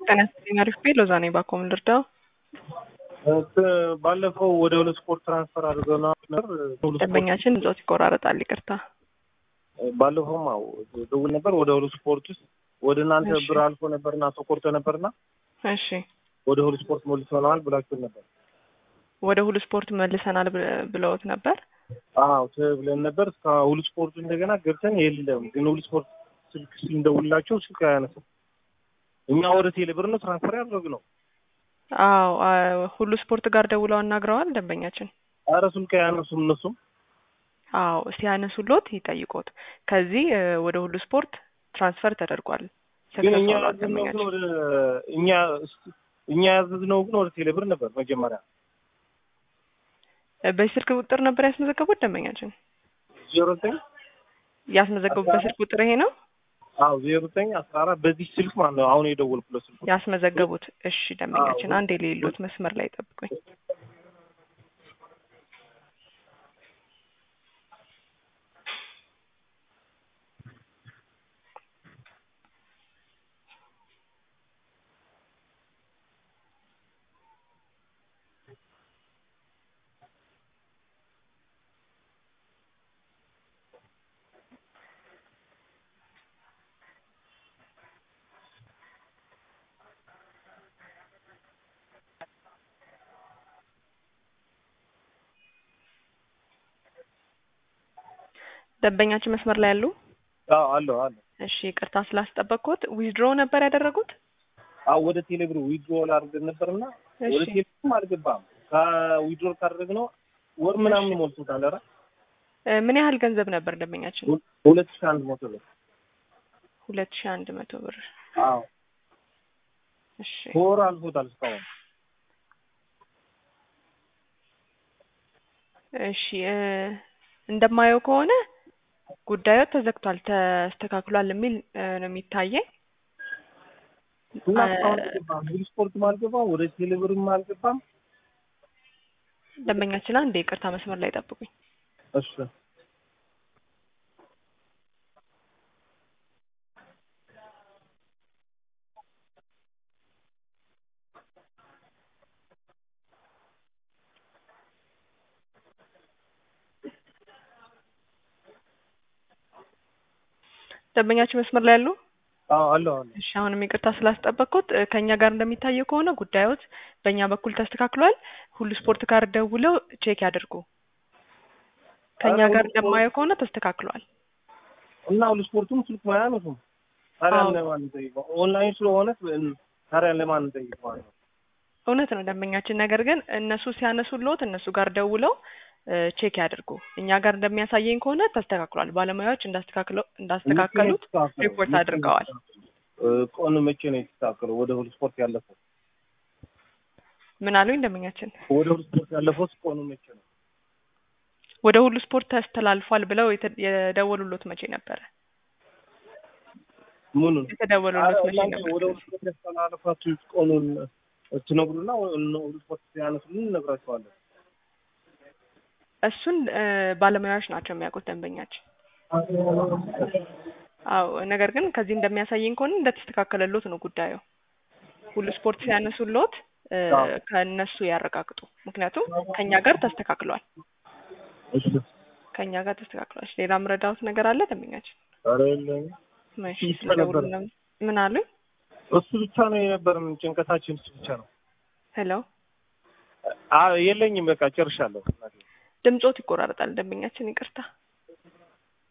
ጤና ይስጥልኝ አሪፍ ቤት ሎዛ ነኝ ባኮ ምን ልርዳው? ባለፈው ወደ ሁለት ስፖርት ትራንስፈር አድርገው ነበር። ደንበኛችን ጾት ይቆራረጣል ይቅርታ። ባለፈውም አዎ ደውል ነበር ወደ ሁለት ስፖርት ውስጥ ወደ እናንተ እሺ። ብር አልፎ ነበርና ተቆርጦ ነበርና እሺ ወደ ሁለት ስፖርት መልሰናል ብላችሁ ነበር። ወደ ሁሉ ስፖርት መልሰናል ብ- ብለውት ነበር። አዎ ብለን ነበር። እስከ ሁሉ ስፖርቱ እንደገና ገብተን የለም ግን ሁሉ ስፖርት ስልክ ስንደውልላቸው ስልክ አያነሱም። እኛ ወደ ቴሌ ብር ነው ትራንስፈር ያደረግነው። አዎ አ- ሁሉ ስፖርት ጋር ደውለው አናግረዋል ደንበኛችን። ኧረ ስልክ አያነሱም እነሱም አዎ ሲያነሱሎት ይጠይቁት። ከዚህ እ፣ ወደ ሁሉ ስፖርት ትራንስፈር ተደርጓል። ግን እኛ ሰክሰስ ሆኗል ያዘዝነው ግን ደንበኛችን። ወደ እኛ እኛ ያዘዝነው ግን ወደ ቴሌ ብር ነበር መጀመሪያ እ፣ በዚህ ስልክ ቁጥር ነበር ያስመዘገቡት ደንበኛችን። ዜሮ ዘጠኝ ያስመዘገቡበት ስልክ ቁጥር ይሄ ነው አዎ ዜሮ ዘጠኝ አስራ አራት በዚህ ስልክ ማለት ነው አሁን የደወልኩለት ስልክ ያስመዘገቡት። እሺ ደንበኛችን አዎ። አንድ የሌሎት መስመር ላይ ጠብቁኝ። ደንበኛችን መስመር ላይ ያሉ አዎ አለው አለ እሺ ይቅርታ ስላስጠበቅኩት ዊዝድሮ ነበር ያደረጉት አዎ ወደ ቴሌብር ዊድሮል አድርገን ነበርና ወደ እሺ ቴሌብርም አልገባም ከዊድሮል ካደረግነው ወር ምናምን ሞልቶታል ኧረ እ፣ ምን ያህል ገንዘብ ነበር ደንበኛችን ሁለት ሺህ አንድ መቶ ብር ሁለት ሺህ አንድ መቶ ብር አዎ እሺ ከወር አልፎታል እስካሁን እሺ እ፣ እንደማየው ከሆነ ጉዳዩ ተዘግቷል ተስተካክሏል የሚል እ፣ ነው የሚታየኝ እና እ፣ እስካሁን አልገባም ሁሉ ስፖርትም አልገባም ወደ ቴሌብርም አልገባም ደንበኛችን አንድ ይቅርታ መስመር ላይ ጠብቁኝ እሺ ደንበኛችን መስመር ላይ ያሉ አዎ አለው አለው እሺ አሁንም ይቅርታ ስላስጠበቅኩት እ፣ ከእኛ ጋር እንደሚታየው ከሆነ ጉዳዮት በእኛ በኩል ተስተካክሏል ሁሉ ስፖርት ጋር ደውለው ቼክ ያድርጉ ከእኛ ኧረ ጋር ሁሉ ስፖርት- እንደማየው ከሆነ ተስተካክሏል እና ሁሉ ስፖርቱም ስልክ አያነሱም ታዲያ አዎ። ለማን እንጠይቀው ኦንላይን ስለሆነ ታዲያ ለማን እንጠይቀው ማለት ነው እውነት ነው ደንበኛችን። ነገር ግን እነሱ ሲያነሱልዎት እነሱ ጋር ደውለው እ፣ ቼክ ያድርጉ። እኛ ጋር እንደሚያሳየኝ ከሆነ ተስተካክሏል። ባለሙያዎች እንዳስተካክለው እንዳስተካከሉት ሪፖርት አድርገዋል። እ፣ ቀኑ መቼ ነው የተስተካከለው? ወደ ሁሉ ስፖርት ያለፈው ምን አሉኝ ደንበኛችን? ወደ ሁሉ ስፖርት ያለፈው ቀኑ መቼ ነው? ወደ ሁሉ ስፖርት ተስተላልፏል ብለው የተ- የደወሉሎት መቼ ነበረ? ምኑን የተደወሉሎት መቼ እናንተ ነበር? ወደ ሁሉ ስፖርት ያስተላለፋችሁ ቀኑን ትነግሩና ሁሉ ስፖርት ሲያነሱልን እነግራቸዋለን። እሱን እ፣ ባለሙያዎች ናቸው የሚያውቁት ደንበኛችን። አዎ ነገር ግን ከዚህ እንደሚያሳየኝ ከሆነ እንደተስተካከለሎት ነው ጉዳዩ። ሁሉ ስፖርት ሲያነሱሎት እ፣ አዎ። ከእነሱ ያረጋግጡ። ምክንያቱም ከእኛ ጋር ተስተካክሏል። እሺ ከእኛ ጋር ተስተካክሏል። ሌላ ምረዳውት ነገር አለ ደንበኛችን? ኧረ የለኝም። እሺ ብቻ ስለደውሉ ነበር። ነው- ምን አሉኝ? እሱ ብቻ ነው የነበረን ጭንቀታችን እሱ ብቻ ነው። ሄሎ አ የለኝም በቃ ጨርሻለሁ። ድምጾት ይቆራረጣል ደንበኛችን፣ ይቅርታ